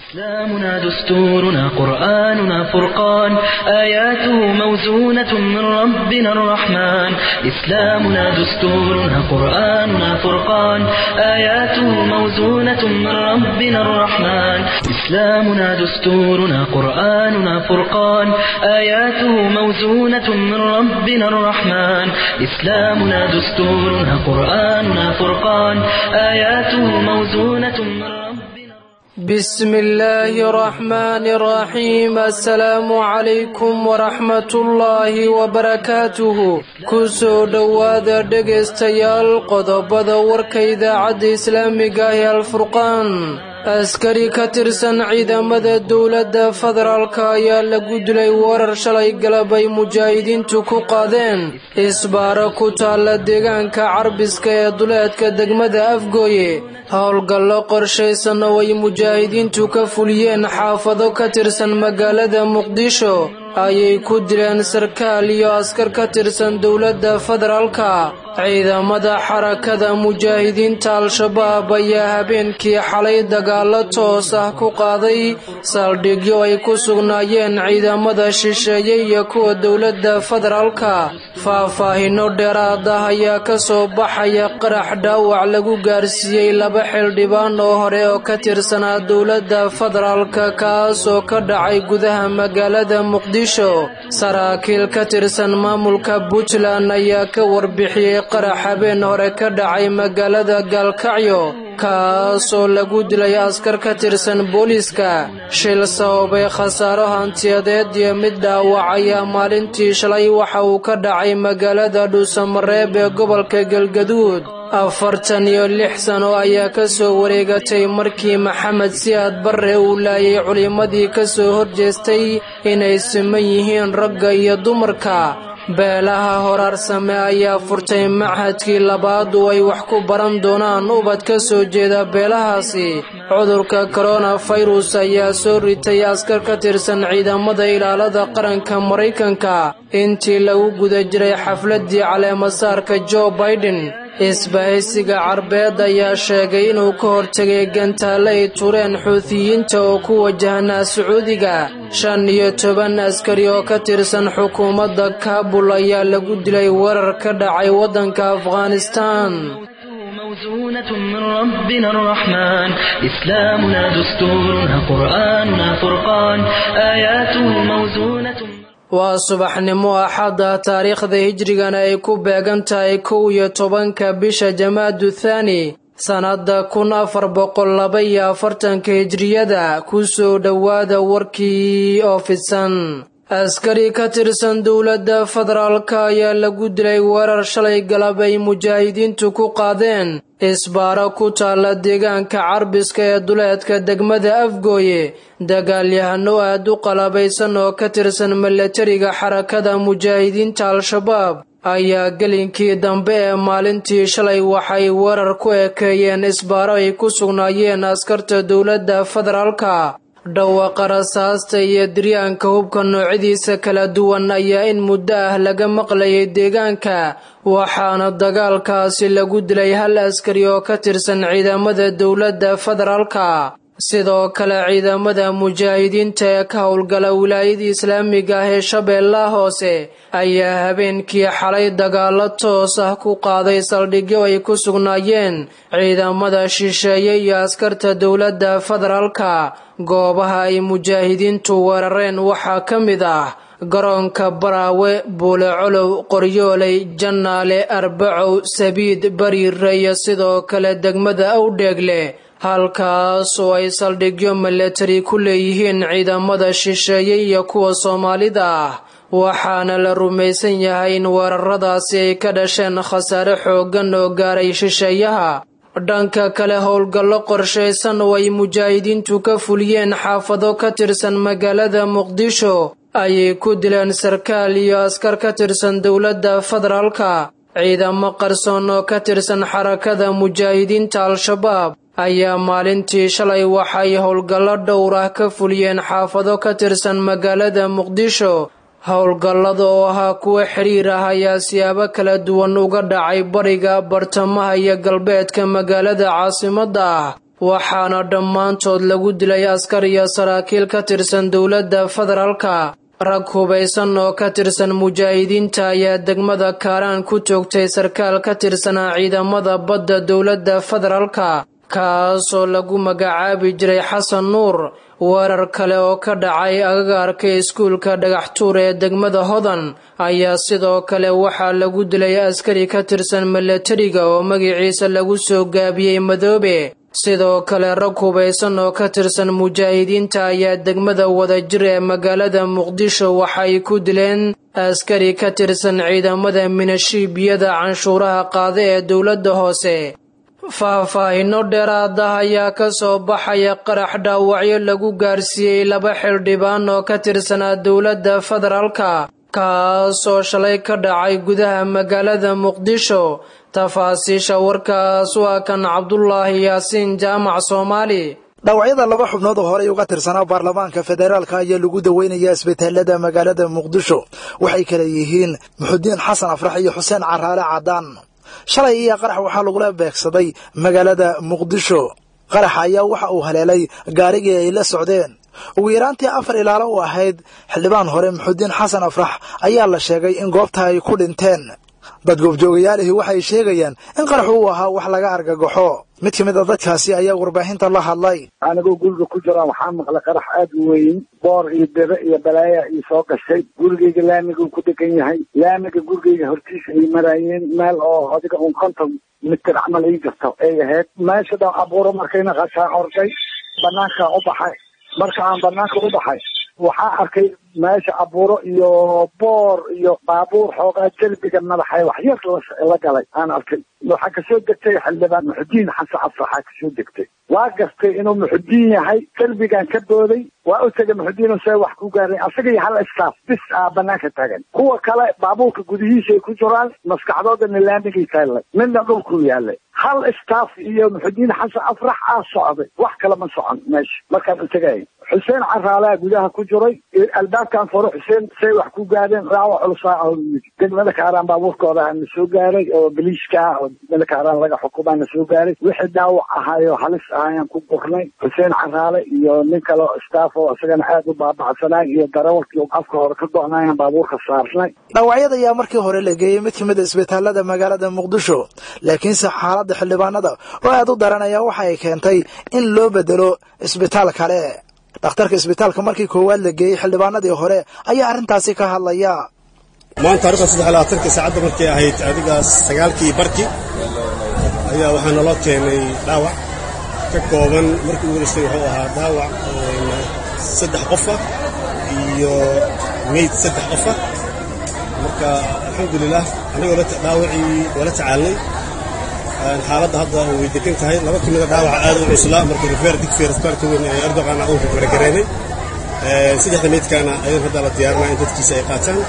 إسلامنا دستورنا قرآننا فرقان آياته موزونة من ربنا الرحمن إسلامنا دستورنا قرآننا فرقان آياته موزونة من ربنا الرحمن إسلامنا دستورنا قرآننا فرقان آياته موزونة من ربنا الرحمن إسلامنا دستورنا قرآننا فرقان آياته موزونة من ربنا بسم الله الرحمن الرحيم السلام عليكم ورحمة الله وبركاته kusoo dhowaada dhegaystayaal qodobada warka idaacadda islaamiga ee alfurqaan askari ka tirsan ciidamada dowladda federaalka ayaa lagu dilay warar shalay galabay mujaahidiintu ku qaadeen isbaaro ku taalla deegaanka carbiska ee duleedka degmada afgooye howlgallo qorshaysan oo ay mujaahidiintu ka fuliyeen xaafado ka tirsan magaalada muqdisho ayay ku dileen sarkaal iyo askar ka tirsan dowladda federaalka ciidamada xarakada mujaahidiinta al-shabaab ayaa habeenkii xalay dagaalo toos ah ku qaaday saldhigyo ay ku sugnaayeen ciidamada shisheeye iyo kuwa dowladda federaalka faahfaahino dheeraad ah ayaa ka soo baxaya qarax dhaawac lagu gaarsiiyey laba xildhibaan oo hore oo ka tirsanaa dowladda federaalka kaas oo ka dhacay gudaha magaalada muqdisho saraakiil ka tirsan maamulka puntland ayaa ka warbixiyey qarax habeen hore ka dhacay magaalada gaalkacyo kaasoo lagu dilay askar ka tirsan booliiska shil sababay khasaaro hantiyadeed iyo mid dhaawac ayaa maalintii shalay waxa uu ka dhacay magaalada dhuusamareeb ee gobolka galgaduud afartan iyo lix sano ayaa ka soo wareegatay markii maxamed siyaad barre uu laayay culimmadii ka soo horjeestay inay siman yihiin ragga iyo dumarka beelaha horaarsame ayaa furtay machadkii labaad oo ay wax ku baran doonaan ubad ka soo jeeda beelahaasi cudurka koronafirus ayaa soo ritay askar ka tirsan ciidamada ilaalada qaranka maraykanka intii lagu guda jiray xafladii caleemasaarka jo baiden isbahaysiga carbeed ayaa sheegay inuu ka hortegay gantaale ay tureen xuutiyiinta oo ku wajahnaa sacuudiga shan iyo toban askari oo ka tirsan xukuumadda kaabul ayaa lagu dilay weerar ka dhacay waddanka afghanistaan موزونة من ربنا الرحمن إسلامنا دستورنا قرآننا فرقان آياته موزونة waa subaxnimo axadda taariikhda hijrigana ay ku beegan tahay kow iyo tobanka bisha jamaadu thaani sannadda kun afar boqol laba iyo afartanka hijriyada ku soo dhowaada warkii oo fidsan askari ka tirsan dowladda federaalka ayaa lagu dilay weerar shalay galab ay mujaahidiintu ku qaadeen isbaaro ku taalla deegaanka carbiska ee duleedka degmada afgooye dagaalyahano aad u qalabaysan oo ka tirsan milatariga xarakada mujaahidiinta al-shabaab ayaa gelinkii dambe ee maalintii shalay waxay weerar ku ekeeyeen isbaaro ay ku sugnaayeen askarta dowladda federaalka dhawaqa rasaasta iyo diryaanka hubka noocyadiisa kala duwan ayaa in muddo ah laga maqlayay deegaanka waxaana dagaalkaasi lagu dilay hal askari oo ka tirsan ciidamada dowladda federaalka sidoo kale ciidamada mujaahidiinta ee ka howlgala wilaayada islaamiga ah ee shabeellaha hoose ayaa habeenkii xalay dagaalo toos ah ku qaaday saldhigyo ay ku sugnaayeen ciidamada shisheeye iyo askarta dowladda federaalka goobaha ay mujaahidiintu weerareen waxaa ka mid ah garoonka baraawe buulecolow qoryooley jannaale arbacow sabiid bariire iyo sidoo kale degmada awdheegle halkaas oo ay saldhigyo milatari ku leeyihiin ciidamada shisheeye iyo kuwa soomaalida ah waxaana la rumaysan yahay in weeraradaasi ay ka dhasheen khasaare xooggan oo gaaray shisheeyaha dhanka kale howlgallo qorshaysan oo ay mujaahidiintu ka fuliyeen xaafado ka tirsan magaalada muqdisho ayay ku dileen sarkaal iyo askar ka tirsan dowladda federaalka ciidamo qarsoon oo ka tirsan xarakada mujaahidiinta al-shabaab ayaa maalintii shalay waxay howlgallo dhowr ah ka fuliyeen xaafado ka tirsan magaalada muqdisho howlgallada oo ahaa kuwa xiriir ah ayaa siyaabo kala duwan uga dhacay bariga bartamaha iyo galbeedka magaalada caasimadda ah waxaana dhammaantood lagu dilay askar iyo saraakiil ka tirsan dowladda federaalka rag hubaysan oo ka tirsan mujaahidiinta ayaa degmada kaaraan ku toogtay sarkaal ka tirsanaa ciidamada badda dowladda federaalka kaasoo lagu magacaabi jiray xasan nuur weerar kale oo ka dhacay agagaarka iskuulka dhagaxtuur ee degmada hodan ayaa sidoo kale waxaa lagu dilay askari ka tirsan milatariga oo magaciisa lagu soo gaabiyey madoobe sidoo kale rag hubaysan oo ka tirsan mujaahidiinta ayaa degmada wadajir ee magaalada muqdisho waxay ku dileen askari ka tirsan ciidamada minashiibiyada canshuuraha qaada ee dowladda hoose faahfaahinno dheeraad ah ayaa ka soo baxaya qarax dhaawacyo lagu gaarsiiyey laba xildhibaan oo ka tirsanaa dowladda federaalka kaasoo shalay ka dhacay gudaha magaalada muqdisho tafaasiisha warkaas waa kan cabdulaahi yaasiin jaamac soomaali dhaawacyada laba xubnood oo horey uga tirsanaa baarlamaanka federaalka ayaa lagu daweynayaa isbitaalada magaalada muqdisho waxay kale yihiin muxudiin xasan afrax iyo xuseen caraale cadaan shalay iyo qarax waxaa lagula beegsaday magaalada muqdisho qaraxa ayaa waxa uu haleelay gaarigii ay la socdeen ugu yaraantii afar ilaalo u ahayd xildhibaan hore muxudiin xasan afrax ayaa la sheegay in goobta ay ku dhinteen dad goobjoogayaalihii waxay sheegayaan in qaraxu uu ahaa wax laga argagaxo mid ka mid a dadkaasi ayaa warbaahinta la hadlay anigoo guriga ku jiraan waxaa maqlay qarax aad u weyn boor iyo bebe iyo balaaya ii soo gashay gurigeyga laamiguu ku degan yahay laamiga gurigeyga hortiisa ay maraayeen meel oo adiga un konton mitir camal ii jirto ay ahayd meesha dhan abuuro markayna qashaa orday banaankaa u baxay marka aan banaanka u baxay waxaa arkay meesha abuuro iyo boor iyo baabuur xoogaa jelbiga madaxa wax yar la galay aan arkay waxaa kasoo degtay xildhibaan muxudiin xasan afraxaa kasoo degtay waa gartay inuu muxudiin yahay jelbigan ka booday waa u tegay muxudiin se wax ku gaaray asaga iyo hal istaaf bis aa banaanka taagan kuwa kale baabuurka gudihiisa ay ku jiraan maskaxdoodana laamigay taallay midna dhulkuu yaalay hal istaaf iyo muxudiin xasan afrax aa socday wax kale ma socon meesha markaan u tegay xuseen caraalaa gudaha ku jiray albaabkan furo xuseen say wax ku gaadeen dhaawac culusaa degmada kaaraan baabuurkooda na soo gaaray oo baliiska ah oo degmada kaaraan laga xukumaa na soo gaaray wixii dhaawac ahaayo halis ahayaan ku gurnay xuseen caraale iyo nin kale oo staff oo isagana aad u baabacsanaa iyo darawalkii afka hore ka go-nayaan baabuurka saarnay dhaawacyada ayaa markii hore la geeyey mid ka mid a isbitaalada magaalada muqdisho laakiinse xaaladda xildhibaanada oo aad u daranaya waxa ay keentay in loo bedelo isbitaal kale dhakhtarka isbitaalka markii koowaad la geeyey xildhibaanadii hore ayaa arrintaasi ka hadlaya maanta taarikhda saddex labaatanka saacadda markay ahayd adigaas sagaalkii barkii ayaa waxaa naloo keenay dhaawac ka kooban markii ugu horeysay wuxuu ahaa dhaawac saddex qofa iyo meyd saddex qofa marka alxamdulilah anigoo dhaawacii waa la tacaalnay xaaladda hadda way degan tahay laba ka mida dhaawaca aad u cuslaa marka rifeer digfeer isbitaalka weyn ee erdoqana uu rifeergareynay saddexda meydkaana ayaan hadda la diyaarinaa in dadkiisa ay qaataan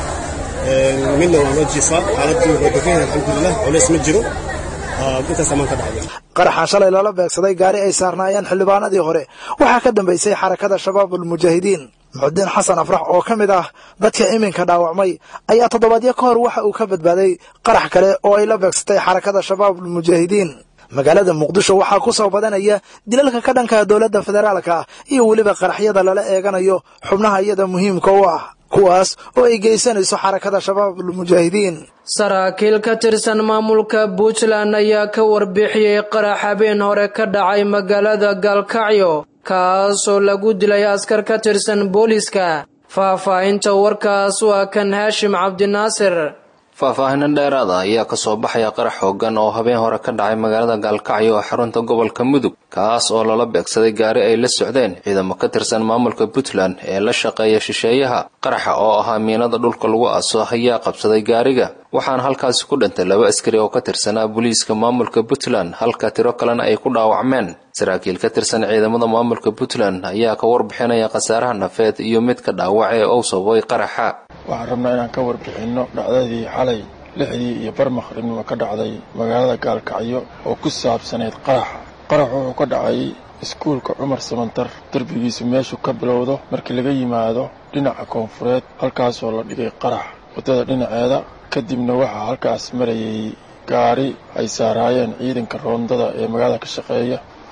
midna waa noo jiifaa xaaladii wuxuu degan yahay alxamdulilah culays ma jiro intaas amaan ka dhacday qaraxa shalay loola beegsaday gaari ay saarnaayeen xildhibaanadii hore waxaa ka dambaysay xarakada shabaab ulmujaahidiin muxudiin xasan afrax oo ka mid ah dadka iminka dhaawacmay ayaa toddobaadyo ka hor waxa uu ka badbaaday qarax kale oo ay la beegsatay xarakada shabaab ulmujaahidiin magaalada muqdisho waxaa ku soo badanaya dilalka ka dhanka dowladda federaalka iyo weliba qaraxyada lala eeganayo xubnaha iyada muhiimka u ah kuwaas oo ay geysanayso xarakada shabaab ulmujaahidiin saraakiil ka tirsan maamulka puntland ayaa ka warbixiyey qarax habeen hore ka dhacay magaalada gaalkacyo kaasoo lagu dilay askar ka tirsan booliiska faahfaahinta warkaas waa kan haashim cabdinaasir faahfaahino dheeraada ayaa kasoo baxaya qarax xoogan oo habeen hore ka dhacay magaalada gaalkacyo oo xarunta gobolka mudug kaas oo lala beegsaday gaari ay la socdeen ciidamo ka tirsan maamulka puntland ee la shaqeeya shisheeyaha qaraxa oo ahaa miinada dhulka lagu aaso ayaa qabsaday gaariga waxaana halkaasi ku dhintay laba askari oo ka tirsanaa booliiska maamulka puntland halka tiro kalena ay ku dhaawacmeen saraakiil ka tirsan ciidamada maamulka puntland ayaa ka warbixinaya khasaaraha nafeed iyo midka dhaawac ee uu sababay qaraxa waxaan rabnaa inaan ka warbixinno dhacdadii xalay lixdii iyo bar maqribnimo ka dhacday magaalada gaalkacyo oo ku saabsanayd qaraxa qarax wuxuu ka dhacay iskuulka cumar samantar derbigiisu meeshuu ka bilowdo markii laga yimaado dhinaca koonfureed halkaasoo la dhigay qarax waddada dhinaceeda kadibna waxaa halkaas marayay gaari ay saaraayeen ciidanka roondada ee magaalada ka shaqeeya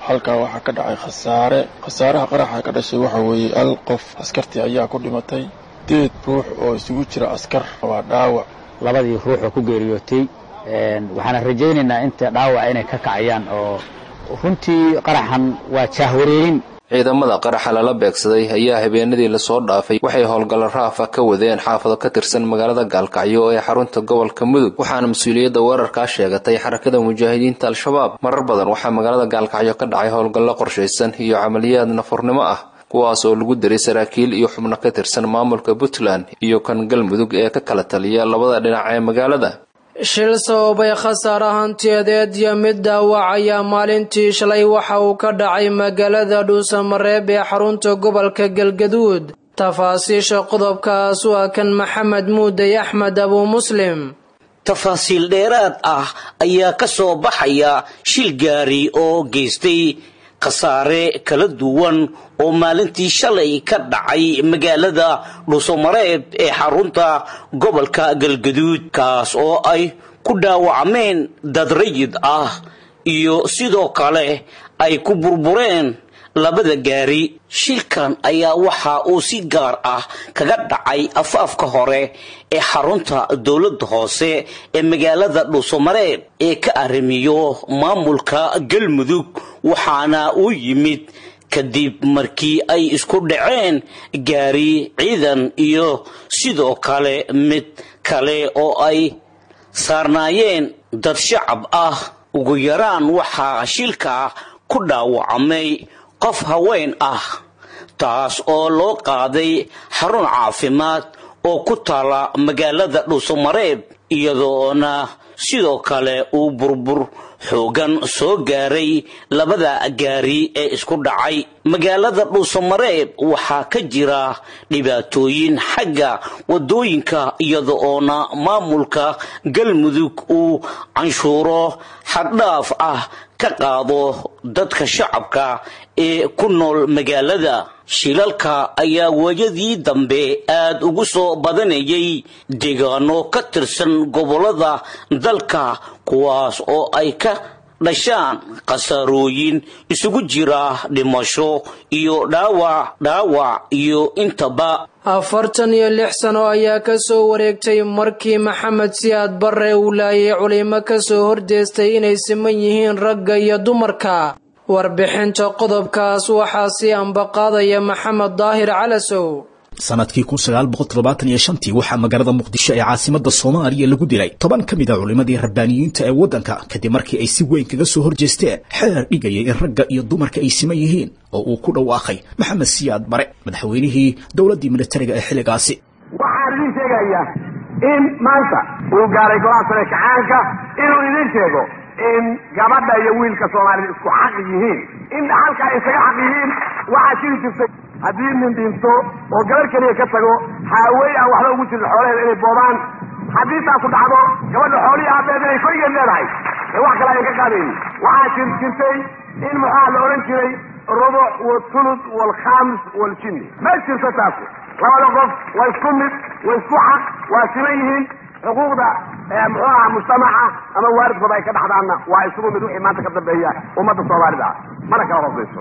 halkaa waxaa ka dhacay khasaare khasaaraha qaraxa ka dhashay waxa weeye al qof askartii ayaa ku dhimatay deed ruux oo isugu jira askar waa dhaawac labadii ruux oo ku geeriyootay waxaana rajaynaynaa inta dhaawaca inay ka kacayaan oo runtii qaraxan waa jaahwareerin ciidamada qaraxa lala beegsaday ayaa habeenadii lasoo dhaafay waxay howlgallo raafa ka wadeen xaafado ka tirsan magaalada gaalkacyo ee xarunta gobolka mudug waxaana mas-uuliyadda weerarkaa sheegatay xarakada mujaahidiinta al-shabaab marar badan waxaa magaalada gaalkacyo ka dhacay howlgallo qorshaysan iyo camaliyaad nafurnimo ah kuwaas oo lagu diray saraakiil iyo xubno ka tirsan maamulka puntland iyo kan galmudug ee ka kala taliya labada dhinac ee magaalada shil sababay khasaare hantiyadeed iyo mid dhaawac ayaa maalintii shalay waxa uu ka dhacay magaalada dhuusamareeb ee xarunta gobolka galgaduud tafaasiisha qodobkaas waa kan maxamed muuday axmed abuu muslim tafaasiil dheeraad ah ayaa ka soo baxaya shil gaari oo geystay khasaare kala duwan oo maalintii shalay ka dhacay magaalada dhuusamareeb ee xarunta gobolka galgaduud kaas oo ay ku dhaawacmeen dad rayid ah iyo sidoo kale ay ku burbureen labada gaari shilkan ayaa waxa uu si gaar ah kaga dhacay afaafka hore ee xarunta dowladda hoose ee magaalada dhuusamareeb ee ka arrimiyo maamulka galmudug waxaana uu yimid kadib markii ay isku dhaceen gaari ciidan iyo sidoo kale mid kale oo ay saarnaayeen dad shacab ah ugu yaraan waxaa shilka ku dhaawacmay qof haween ah taas oo loo qaaday xarun caafimaad oo ku taala magaalada dhuusamareeb iyadoona sidoo kale uu burbur xoogan soo gaaray labada gaari ee isku dhacay magaalada dhuusamareeb waxaa ka jira dhibaatooyin xagga wadooyinka iyada oona maamulka galmudug uu canshuuro xaddhaaf ah ka qaado dadka shacabka ee ku nool magaalada shilalka ayaa waayadii dambe aad ugu soo badanayay deegaano ka tirsan gobolada dalka kuwaas oo ay ka dhashaan khasaarooyin isugu jira dhimasho iyo dhaawac dhaawac iyo intaba afartan iyo lix sano ayaa ka soo wareegtay markii maxamed siyaad barre uu laayay culimo ka soo horjeestay inay siman yihiin ragga iyo dumarka warbixinta qodobkaas waxaa sii ambaqaadaya maxamed daahir calasow sanadkii kun sagaal boqol toddobaatan iyo shantii waxaa magaalada muqdisho ee caasimada soomaaliya lagu dilay toban ka mid a culimmadii rabbaaniyiinta ee waddanka kadib markii ay si weyn kaga soo horjeesteen xeer dhigayay in ragga iyo dumarka ay siman yihiin oo uu ku dhawaaqay maxamed siyaad bare madaxweynihii dowladdii militariga ee xilligaasi waxaan idin sheegayaa in maanta uu gaaray golaha sare kacaanka inuu idin sheego in gabadha iyo wiilka soomaalida isku xaq yihiin in dhaxalka ay isaga xaq yihiin waxaa jiri jirtay haddii nin dhinto oo gabar keliya ka tago haawey aan waxba ugu jirin xoolaheeda inay boobaan haddii taasu dhacdo gabadha xoolihii aabeed inay korigeed leedahay ee wax kale ayan ka qaadayn waxaa jir jirtay in muxaa la odhan jiray rubuc walthuluth walkhaamis waljinni ma jirto taasi labada qof waa isku mid waa isku xaq waa siman yihiin xuquuqda muxuu aha mujtamaca ama waalidkooda ay ka dhaxdaanna waa isugu mid wixii maanta ka dambeeya ummadda soomaalida ah mana kala hoosayso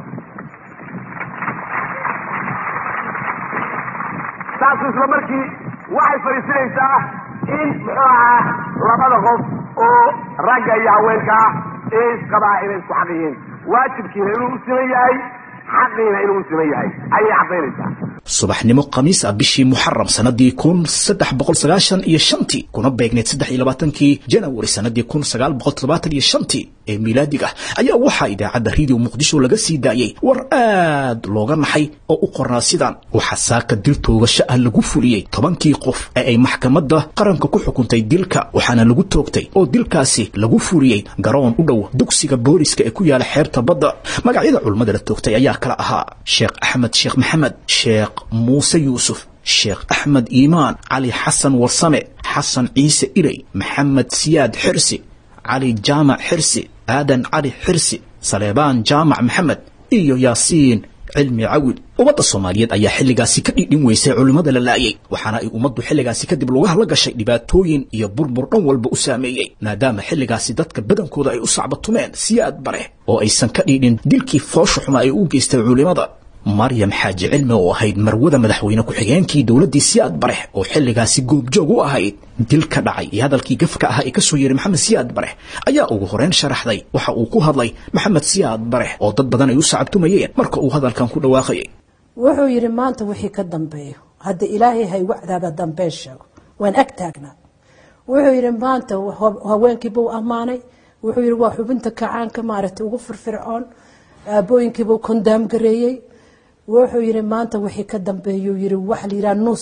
taasu isla markii waxay fadhiisinaysaa in muxuu ahaa labada qof oo ragga iyo haweenka ah ee isqabaa inay isku xaq yihiin waajibkiina inuu u siman yahay xaqiina inuu u siman yahay ayay caddaynaysaa subaxnimo khamiis ah bishii muxaram sanadii kun saddex boqol sagaashan iyo shantii kuna beegneyd saddex iyo labaatankii janawari sanadii kun sagaal boqol toddobaatan iyo shantii ee miilaadiga ayaa waxaa idaacadda radio muqdisho laga sii daayey war aad looga naxay oo u qornaa sidan waxaa saaka dil toogasho ah lagu fuliyey tobankii qof ee ay maxkamadda qaranka ku xukuntay dilka waxaana lagu toogtay oo dilkaasi lagu fuliyey garoon u dhow dugsiga booliska ee ku yaala xeebta badda magacyada culummada la toogtay ayaa kala ahaa sheekh axmed sheekh maxamed sheekh muuse yuusuf sheekh axmed iimaan cali xasan warsame xasan ciise irey maxamed siyaad xirsi cali jaamac xirsi aadan cali xirsi saleebaan jaamac maxamed iyo yaasiin cilmi cawid ummadda soomaaliyeed ayaa xilligaasi ka dhidhin weysay culimmada la laayay waxaana ay ummaddu xilligaasi kadib lugaha la gashay dhibaatooyin iyo burbur dhan walba u saameeyey maadaama xilligaasi dadka badankooda ay u sacbatumeen siyaad bare oo aysan ka dhidhin dilkii foosha xuma ay u geystay culimmada maryam xaaji cilmi oo ahayd marwada madaxweyne ku-xigeenkii dowladdii siyaad barex oo xilligaasi goobjoog u ahayd dil ka dhacay iyo hadalkii gafka ahaa ee ka soo yeeray maxamed siyaad barex ayaa ugu horeyn sharaxday waxa uu ku hadlay maxamed siyaad barex oo dad badan ay u sacabtumayeen marka uu hadalkan ku dhawaaqayay wuxuu yidhi maanta wixii ka dambeeyo hadda ilaahay hay wacdaaba dambeen sheego waan ag taagnaa wuxuu yidhi maanta haweenkiibuu ammaanay wuxuu yidhi waa xubinta kacaanka maaragtay ugu firfircoon aabooyinkiibuu kondaam gareeyey wuxuu yidhi maanta wixii ka dambeeyuu yidhi waxa la yidhaha nus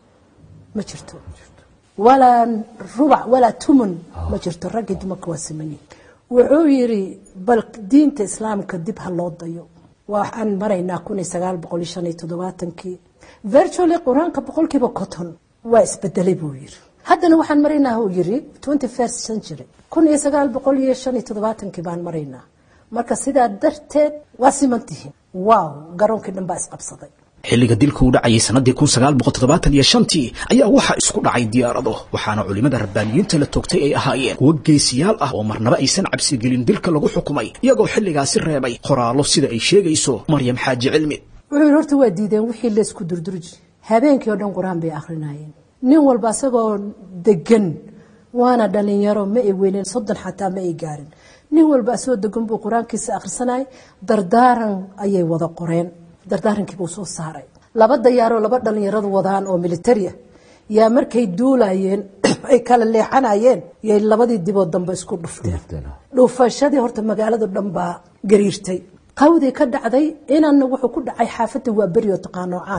ma jirto walaa rubac walaa tumun ma jirto raggii dumarka waa simanyihin wuxuu yidhi bal diinta islaamka dib ha loo dayo waxaan maraynaa kun iyo sagaal boqol iyo shan iyo toddobaatankii virtually qur-aanka boqolkiiba conton waa isbedelay buu yidhi haddana waxaan maraynaa uu yidhi twenty first century kun iyo sagaal boqol iyo shan iyo toddobaatankii baan maraynaa marka sidaa darteed waa simantihiin waaw garoonkii dhan baa isqabsaday xilliga dilka uu dhacayay sanadii kun sagaal boqol toddobaatan iyo shantii ayaa waxaa isku dhacay diyaarado waxaana culimmada rabbaaniyiinta la toogtay ay ahaayeen kuwo geesiyaal ah oo marnaba aysan cabsigelin dilka lagu xukumay iyagoo xilligaasi reebay qoraallo sida ay sheegayso maryam xaaji cilmi wuxuu yidhi horta waa diideen wixii laysku durdurji habeenkii oo dhan qur-aan bay akhrinayeen nin walba isagoo degan waana dhalinyaro ma ay weyneen soddon xataa ma ay gaarin nin walba asagoo degan buu qur-aankiisa akhrisanayay dardaaran ayay wada qoreen dardaarankiibuu soo saaray laba dayaaroo laba dhalinyaradu wadaan oo militari ah yaa markay duulayeen ay kala leexanayeen yay labadii diboo dambe isku dhufteen dhuufashadii horta magaalada dhan baa gariirtay qawdii ka dhacday inanna wuxuu ku dhacay xaafadda waa berioo taqaano caan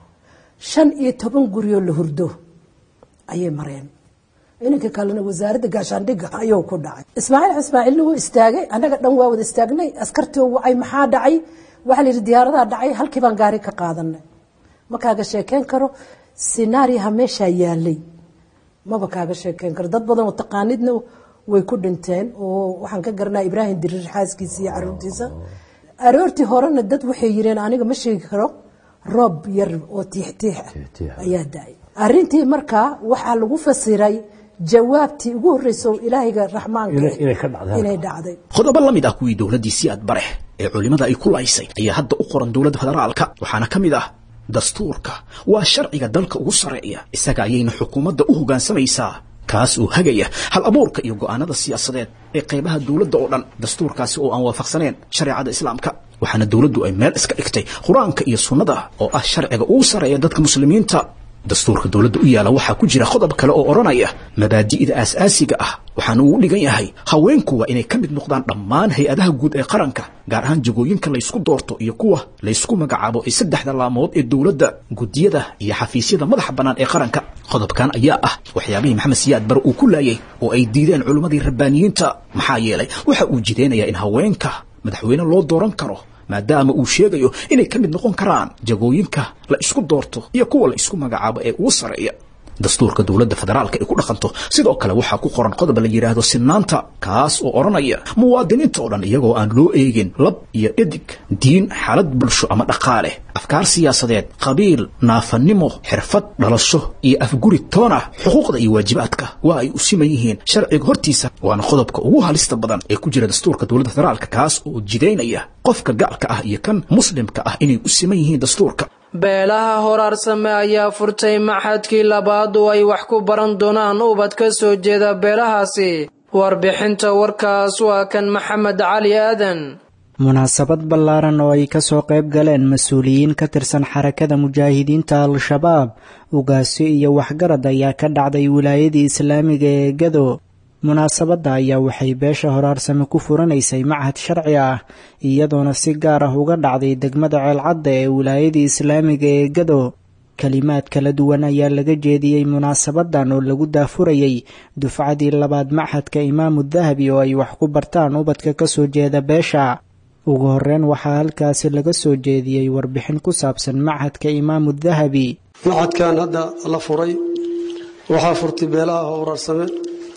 shan iyo toban guryoo la hurdo ayay mareen inanka kalena wasaaradda gaashaandhigga ayuu ku dhacay ismaaciil ismaaciilna wuu istaagay annaga dhan waa wada istaagnay askartii wacay maxaa dhacay waxaa la yidhi diyaaradaa dhacay halkii baan gaari ka qaadanay ma kaaga sheekeyn karo sinaariyaha meeshaa yaalay maba kaaga sheekeyn karo dad badan oo taqaanidna way ku dhinteen oo waxaan ka garanaa ibraahim diriir xaaskiisa iyo caruurtiisa aroortii horena dad waxay yireen aniga ma sheegi karo roob yar oo tiixtiix ah ayaa da-ay arrintii markaa waxaa lagu fasiray jawaabtii ugu horreysay oo ilaahayga raxmaanka inay dhacday qodobo la mid ah kuwii dowladdii siyaad barex ee culimmada ay ku laysay ayaa hadda u qoran dowladda federaalka waxaana ka mid ah dastuurka waa sharciga dalka ugu sarreeya isaga ayayna xukuumadda u hoggaansamaysaa kaas oo hagaya hal abuurka iyo go'aanada siyaasadeed ee qaybaha dowladda oo dhan dastuurkaasi oo aan waafaqsaneen shareecada islaamka waxaana dowladdu ay meel iska dhigtay qur-aanka iyo sunnada oo ah sharciga ugu sarreeya dadka muslimiinta dastuurka dowladda u yaala waxaa ku jira qodob kale oo odhanaya mabaadi'da aas-aasiga ah waxaana uu u dhigan yahay haweenku waa inay ka mid noqdaan dhammaan hay-adaha guud ee qaranka gaar ahaan jagooyinka laysku doorto iyo kuwa laysku magacaabo ee saddexda laamood ee dowladda guddiyada iyo xafiisyada madaxa bannaan ee qaranka qodobkan ayaa ah waxyaabihii maxamed siyaad bare uu ku laayay oo ay diideen culimmadii rabbaaniyiinta maxaa yeelay waxa uu jideynayaa in haweenka madaxweyne loo dooran karo maadaama uu sheegayo inay ka mid noqon karaan jagooyinka la isku doorto iyo kuwa la isku magacaabo ee ugu sarreeya dastuurka dowladda federaalka ay ku dhaqanto sidoo kale waxaa ku qoran qodob la yidhaahdo sinaanta kaas oo odhanaya muwaadiniinta oo dhan iyagoo aan loo eegin lab iyo dhadig diin xaalad bulsho ama dhaqaale afkaar siyaasadeed qabiil naafanimo xirfad dhalasho iyo afguri toona xuquuqda iyo waajibaadka waa ay u siman yihiin sharciga hortiisa waana qodobka ugu halista badan ee ku jira dastuurka dowladda federaalka kaas oo jidaynaya qofka gaalka ah iyo kan muslimka ah inay u siman yihiin dastuurka beelaha horaarsame ayaa furtay maxadkii labaad oo ay wax ku baran doonaan ubad ka soo jeeda beelahaasi warbixinta warkaas waa kan maxamed cali aadan munaasabad ballaaran oo ay ka soo qayb galeen mas-uuliyiin ka tirsan xarakada mujaahidiinta al-shabaab ugaasyo iyo waxgarad ayaa ka dhacday wilaayadii islaamiga ee gado munaasabadda ayaa waxay beesha horaarsame ku furanaysay machad sharci ah iyadoona si gaar ah uga dhacday degmada ceelcadda ee wilaayadii islaamiga ee gado kelimaad kala duwan ayaa laga jeediyey munaasabadan oo lagu daafurayay dufcadii labaad machadka imaamu dahabi oo ay wax ku bartaan ubadka kasoo jeeda beesha ugu horeyn waxaa halkaasi laga soo jeediyey warbixin ku saabsan machadka imaamu dahabi machadkan hadda la furay waxaa furtay beelaha horaarsame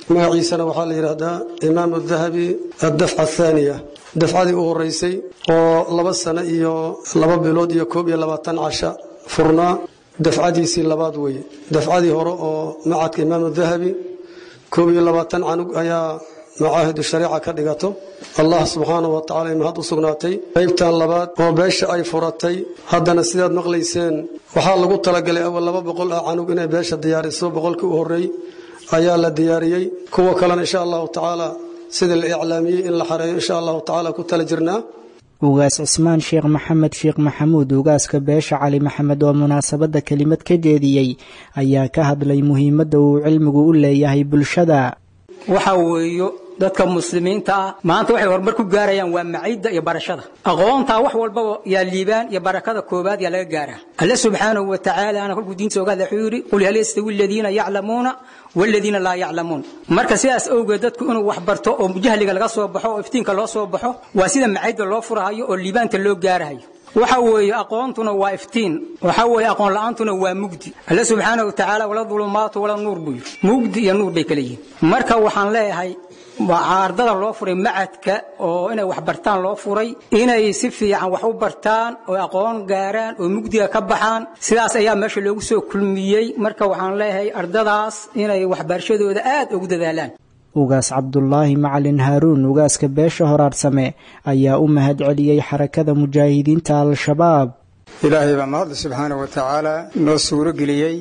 magaciisana waxaa la yidhaahdaa imaamu dahabi addafca athaaniya dafcadii u horeysay oo laba sano iyo laba bilood iyo koob iyo labaatan casha furnaa dafcadiisii labaad weeye dafcadii hore oo macadka imaamu dahabi koob iyo labaatan canug ayaa macaahidu shariica ka dhigato allah subxaanahu wa tacala mahad u sugnaatay qaybtan labaad oo beesha ay furatay haddana sidaad maqlayseen waxaa lagu talagalay awal laba boqol ah canug inay beesha diyaariso boqolkii u horreey ayaa la diyaariyey kuwa kalena insha allahu tacaala sidii la iclaamiyey in la xareeyo insha allahu tacaala ku tala jirnaa ugaas cismaan sheekh maxamed sheekh maxamuud ugaaska beesha cali maxamed oo munaasabadda kelimad ka jeediyey ayaa ka hadlay muhiimadda uu cilmigu u leeyahay bulshada waxa weeyo dadka muslimiinta ah maanta waxay horumar ku gaarayaan waa maciidda iyo barashada aqoontaa wax walbaba yaa liibaan iyo barakada koobaad yaa laga gaaraa alle subxaanahu wa tacaala ana kolkuu diinta ogaada wuxuu yidhi qul hal yastawi aladiina yaclamuuna waladiina laa yaclamuun marka sidaas awgeed dadku inuu wax barto oo jahliga laga soo baxo oo iftiinka loo soo baxo waa sida maciidda loo furahayo oo liibaanta loo gaarahayo waxa weeye aqoontuna waa iftiin waxa weeye aqoon la'aantuna waa mugdi alle subxaanahu wa tacaala wala dulumaatu wala nuur buu yidhi mugdi iyo nuur bay kala yihiin marka waxaan leeyahay ardada loo furay macadka oo inay wax bartaan loo furay inay si fiican wax u bartaan oo aqoon gaaraan oo mugdiga ka baxaan sidaas ayaa meesha loogu soo kulmiyey marka waxaan leeyahay ardadaas inay waxbarashadooda aad ugu dadaalaan ugaas cabdulaahi macalin haaruun ugaaska beesha horaarsame ayaa u mahad celiyey xarakada mujaahidiinta al-shabaab ilaahay baa mahadle subxaana wa tacaala noo suuro geliyey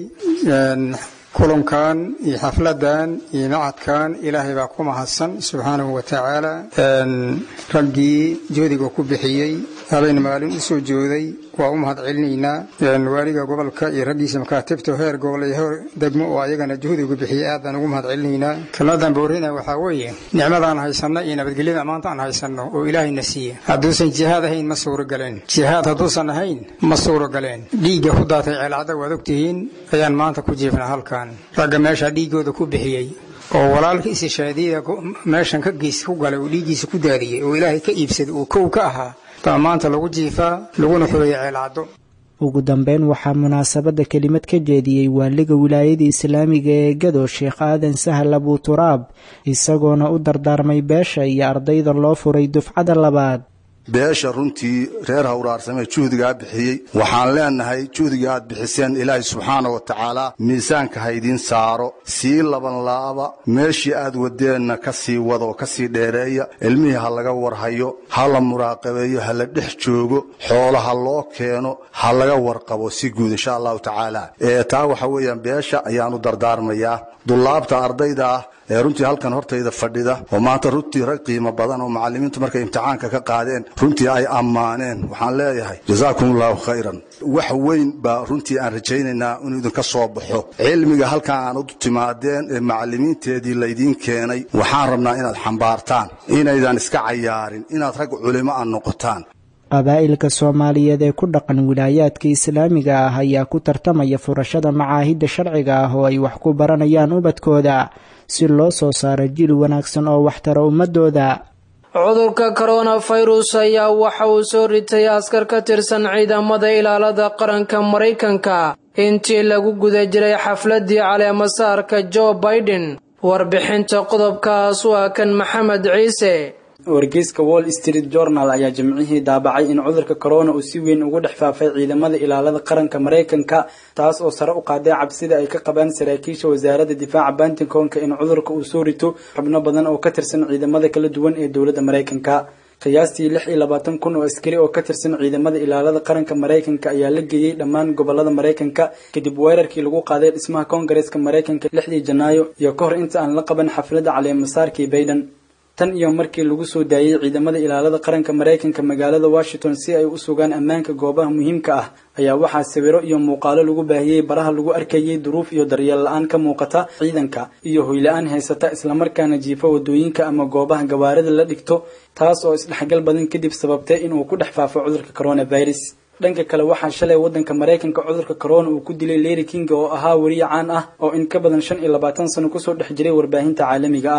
kulankan iyo xafladan iyo macadkan ilaahay baa ku mahadsan subxaanahu wa tacaala raggii joodiga ku bixiyey habeen maalin u soo jooday waa u mahad celinaynaa waaliga gobolka iyo raggiisa makaatibta heer gobol iyo heer degmo oo ayagana juhdigu bixiyey aad baan ugu mahad celinaynaa kelmadan boorina waxaa weeye nicmadaan haysanno iyo nabadgelyada maanta aan haysanno oo ilaahayna siiya hadduusan jihaad ahayn ma suuro galeen jihaad hadduusan ahayn ma suuro galeen dhiigga ku daatay ceelcadda waad ogtihiin ayaan maanta ku jiifnaa halkan ragga meeshaa dhiiggooda ku bixiyey oo walaalka isishaadiya meeshan ka geys ku galay oo dhiiggiisa ku daadiyey oo ilaahay ka iibsaday oo kow ka ahaa baa maanta lagu jiifaa laguna xoreeyay ceelcaddo ugu dambeyn waxaa munaasabadda kelimad ka jeediyey waaliga wilaayada islaamiga ee gado sheekh aadan sahal abuturaab isagoona u dardaarmay beesha iyo ardayda loo furay dufcada labaad beesha runtii reer hawraarsamee juhdigaa bixiyey waxaan leenahay juhdiga aad bixiseen ilaahay subxaana wa tacaala miisaanka haydiin saaro sii laban laaba meeshii aad wadeenna ka sii wada oo ka sii dheereeya ilmihii ha laga warhayo ha la muraaqabeeyo ha la dhex joogo xoolo ha loo keeno ha laga warqabo si guud insha allahu tacaala ee taa waxa weeyaan beesha ayaan u dardaarmayaa dullaabta ardayda ah ee runtii halkan hortayda fadhida oo maanta runtii rag qiimo badan oo macallimiintu markay imtixaanka ka qaadeen runtii ay ammaaneen waxaan leeyahay jazaakum allahu khayran wax weyn baa runtii aan rajaynaynaa inuu idinka soo baxo cilmiga halkan aan u timaadeen ee macallimiinteedii laydiin keenay waxaan rabnaa inaad xambaartaan inaydan iska cayaarin inaad rag culimo a noqotaan qabaa'ilka soomaaliyeed ee ku dhaqan wilaayaadka islaamiga ah ayaa ku tartamaya furashada macaahidda sharciga ah oo ay wax ku baranayaan ubadkooda si loo soo saaro jiil wanaagsan oo waxtara ummadooda cudurka koronafirus ayaa waxa uu soo ritay askar ka tirsan ciidamada ilaalada qaranka maraykanka intii lagu guda jiray xafladii caleemasaarka jo baiden warbixinta qodobkaas waa kan maxamed ciise wargeyska wall street journal ayaa jimcihii daabacay in cudurka corona uu si weyn ugu dhex faafay ciidamada ilaalada qaranka maraykanka taas oo sare u qaaday cabsida ay ka qabaan saraakiisha wasaaradda difaaca bantinkonka in cudurka uu soo rito xubno badan oo ka tirsan ciidamada kala duwan ee dowladda maraykanka qiyaastii lix iyo labaatan kun oo askari oo ka tirsan ciidamada ilaalada qaranka maraykanka ayaa la geeyey dhammaan gobolada maraykanka kadib weerarkii lagu qaaday dhismaha koongareeska maraykanka lixdii janaayo iyo ka hor inta aan la qaban xafladda caleemasaarkii bayden tan iyo markii lagu soo daayey ciidamada ilaalada qaranka maraykanka magaalada washington si ay u sugaan ammaanka goobaha muhiimka ah ayaa waxaa sawiro iyo muuqaalo lagu baahiyey baraha lagu arkayey duruuf iyo daryeel la-aan ka muuqata ciidanka iyo hoyla-aan haysata islamarkaana jiifa wadooyinka ama goobaha gawaarida la dhigto taas oo isdhexgal badan kadib sababtay inuu ku dhex faafo cudurka coronavirus dhanka kale waxaa shalay wadanka maraykanka cudurka corona uu ku dilay leri king oo ahaa weriye caan ah oo in ka badan shan iyo labaatan sano kusoo dhex jiray warbaahinta caalamiga ah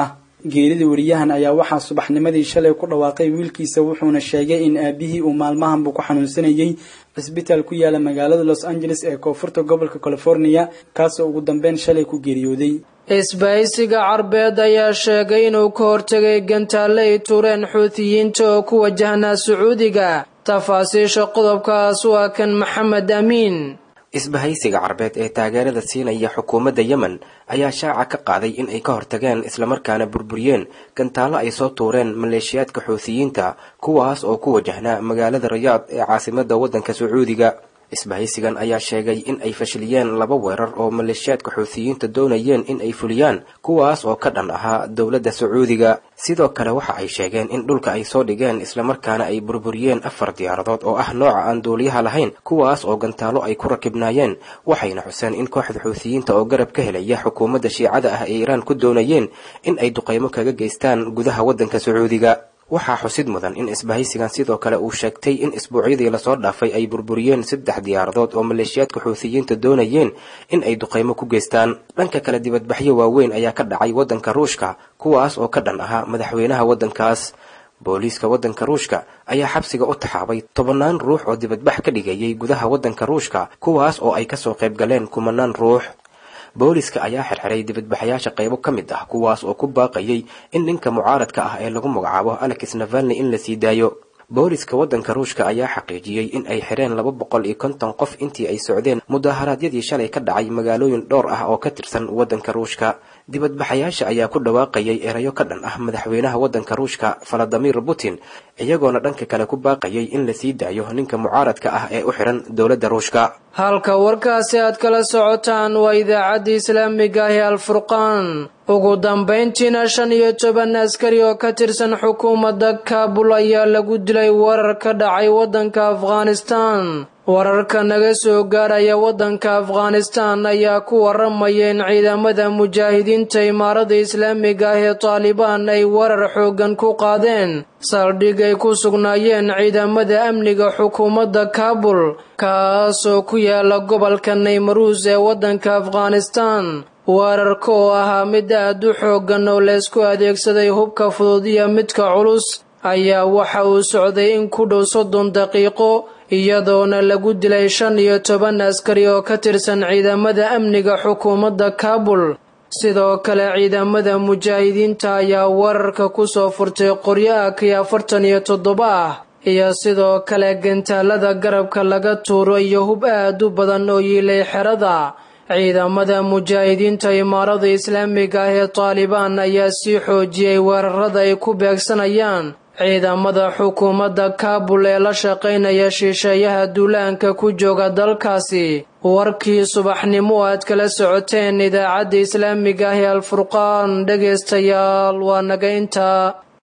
geerida wariyahan ayaa waxaa subaxnimadii shalay ku dhawaaqay wiilkiisa wuxuuna sheegay in aabihii uu maalmahanbu ku xanuunsanayay cisbitaal ku yaala magaalada los angeles ee koonfurta gobolka california kaasoo ugu dambeyn shalay ku geeriyooday isbahaysiga carbeed ayaa sheegay inuu ka hortegay gantaalle ay tuureen xuutiyiinta oo ku wajahnaa sacuudiga tafaasiisha qodobkaas waa kan maxamed amiin isbahaysiga carbeed ee taageerada siinaya xukuumadda yemen ayaa shaaca ka qaaday in ay ka hortageen islamarkaana burburiyeen gantaallo ay soo tuureen maleeshiyaadka xuutiyiinta kuwaas oo ku wajahnaa magaalada rayaad ee caasimadda waddanka sacuudiga isbahaysigan ayaa sheegay in ay fashiliyeen laba weerar oo maleeshiyaadka xuutiyiinta doonayeen in ay fuliyaan kuwaas oo ka dhan ahaa dowladda sacuudiga sidoo kale waxa ay sheegeen in dhulka ay soo dhigeen islamarkaana ay burburiyeen afar diyaaradood oo ah nooca aan duuliyaha lahayn kuwaas oo gantaallo ay ku rakibnaayeen waxayna xuseen in kooxda xuutiyiinta oo garab ka helaya xukuumadda shiicada ah ee iiraan ku doonayeen in ay duqaymo kaga geystaan gudaha waddanka sacuudiga waxaa xusid mudan in isbahaysigan sidoo kale uu sheegtay in isbuucyadii lasoo dhaafay ay burburiyeen saddex diyaaradood oo maleeshiyaadka xuutiyiinta doonayeen in ay duqaymo ku geystaan dhanka kale dibadbaxyo waaweyn ayaa ka dhacay waddanka ruushka kuwaas oo ka dhan ahaa madaxweynaha waddankaas booliiska waddanka ruushka ayaa xabsiga u taxaabay tobannaan ruux oo dibadbax ka dhigayay gudaha waddanka ruushka kuwaas oo ay kasoo qayb galeen kumanaan ruux booliska ayaa xirxiray dibadbaxayaasha qaybo ka mid ah kuwaas oo ku baaqayay in ninka mucaaradka ah ee lagu magacaabo alex navalni in la sii daayo booliska waddanka ruushka ayaa xaqiijiyey in ay xireen laba boqol iyo konton qof intii ay socdeen mudaharaadyadii shalay ka dhacay magaalooyin dhowr ah oo ka tirsan waddanka ruushka dibadbaxayaasha ayaa ku dhawaaqayay erayo ka dhan ah madaxweynaha waddanka ruushka valadimir putin iyagoona dhanka kale ku baaqayay in la sii daayo ninka mucaaradka ah ee u xiran dowladda ruushka halka warkaasi aad kala socotaan waa idaacadda islaamiga ah ee alfurqaan ugu dambayntiina shan iyo toban askari oo ka tirsan xukuumadda kaabul ayaa lagu dilay weerar ka dhacay waddanka afghanistan wararka naga soo gaaraya waddanka afghanistan ayaa ku waramaya in ciidamada mujaahidiinta imaarada islaamiga ah ee taalibaan ay weerar xooggan ku qaadeen saldhig ay ku sugnaayeen ciidamada amniga xukuumadda kaabul kaasoo ku yaala gobolka naymaruus ee waddanka afghanistan weerarka oo ahaa mid aad u xooggan oo laysku adeegsaday hubka fudud iyo midka culus ayaa waxa uu socday in ku dhow soddon daqiiqo iyadoona lagu dilay shan iyo toban askari oo ka tirsan ciidamada amniga xukuumadda kaabul sidoo kale ciidamada mujaahidiinta ayaa weerarka ku soo furtay qoryo akii afartan iyo toddoba ah iyo sidoo kale gantaalada garabka laga tuuro iyo hub aad u badan oo yiilay xerada ciidamada mujaahidiinta imaarada islaamiga ah ee taalibaan ayaa sii xoojiyey weerarada ay ku beegsanayaan ciidamada xukuumadda kaabul ee la shaqaynaya shisheeyaha duulaanka ku jooga dalkaasi warkii subaxnimo aad kala socoteen idaacadda islaamiga ah ee alfurqaan dhegaystayaal waa naga intaa